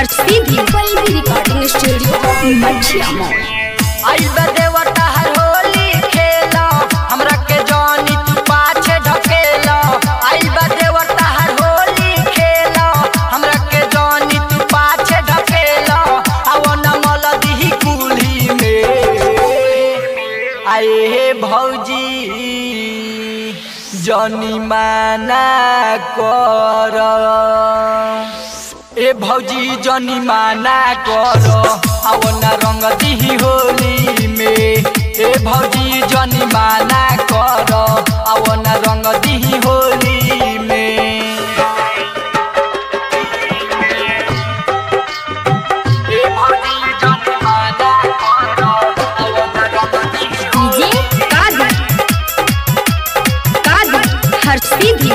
सीधी Pallavi recording studio मछिया मॉल आई देवता हर होली खेला हमरा के जानी तू पाछे ढकेला आई देवता हर होली खेला हमरा के जानी तू पाछे ढकेला आव न मल दिही कुली में आए हे भौजी जनी माना कर ए भौजी जनी माना कर आव न रंग दिही होली में ए भौजी जनी माना कर आव न रंग दिही होली में ए भौजी जनी माना कर आव न रंग दिही डीजे कादर कादर हर सीधी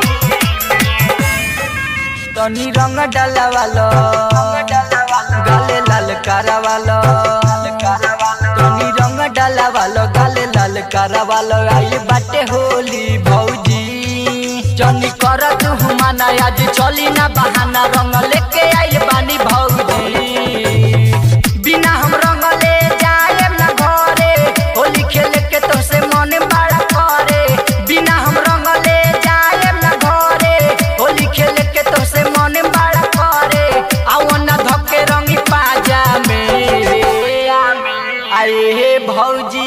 तनी रंग डाला वालो गाले लाल कारा वालो तनी रंग डाला वालो गाले लाल कारा वालो आई बाटे होली भौजी जनी कर तू माना आज चली ना बहाना रंग लेके आई बानी भौजी बिना हम रंग ले जाए ना घरे होली खेले के तो से मन बड़ा करे बिना हम रंग ले जाए ना घरे होली खेले के तो से मन बड़ा करे आओ ना धके रंगी पाजा में आए हे भौजी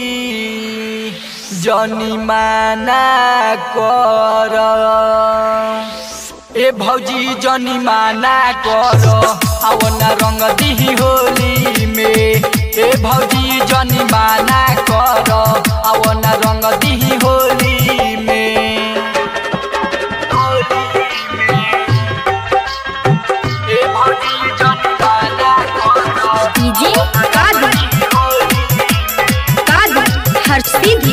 जनी माना कर ए भौजी जनी माना कर आओ ना रंग दिही होली में ए भौजी जनी माना कर आओ ना रंग दिही होली में ए भौजी जनी माना कर डीजे कादर कादर हर सीधी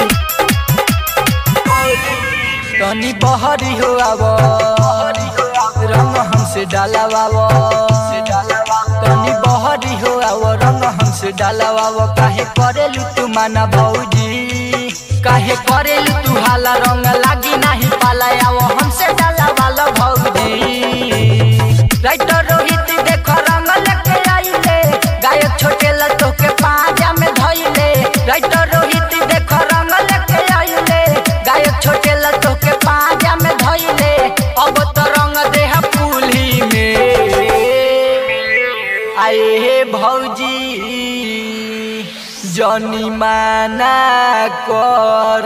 तनी बहरी हो आव रंग हमसे डालावाव तनी बहरी हो आव रंग हमसे डालावाव काहे करेलू तू माना भौजी काहे करेलू तू हाला रंग लागी नाही पाला आव हमसे डालावाल भौजी राइटर रोहित देख रंग लेके आइले गायक छोटे लतो के पाजा में धइले राइटर रोहित देख रंग लेके आइले गायक छोटे लतो के पाजा में धइले अब तो रंग देह पुली में आए हे भौजी जनी माना कर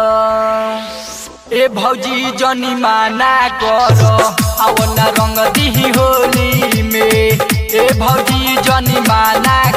ए भौजी जनी माना कर आव न रंग दिही होली में ए भौजी जनी माना